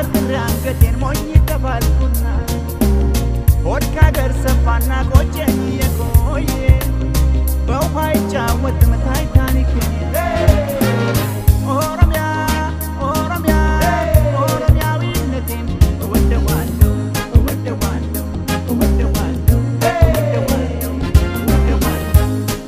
አቀርቅሬ አንገቴን ሞኝ ተባልኩና ሆድ ካገር ሰፋና ቆጨኝ የቆየ በውሃ ይጫወትም ታይታኒክ ኦሮሚያ ኦሮሚያ ኦሮሚያዊነቴን እወደዋለሁ እወደዋለሁ እወደዋለሁ እወደዋለሁ እወደዋለሁ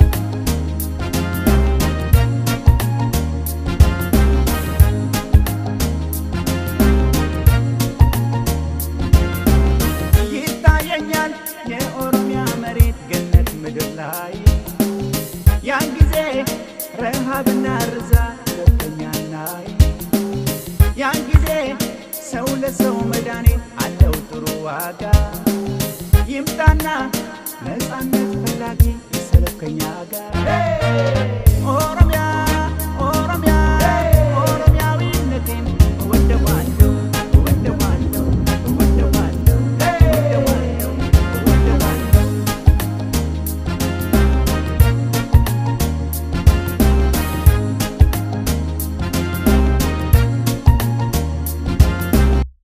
ይታየኛል የኦሮሚያ መሬት ገነት ምድር ላይ ያን ጊዜ ረሃብና ርዛት ገብተኛናይ ያን ጊዜ ሰው ለሰው መድኃኒት አለው ጥሩ ዋጋ ይምጣና ነፃነት ፈላጊ ይሰለፍ ከኛ ጋር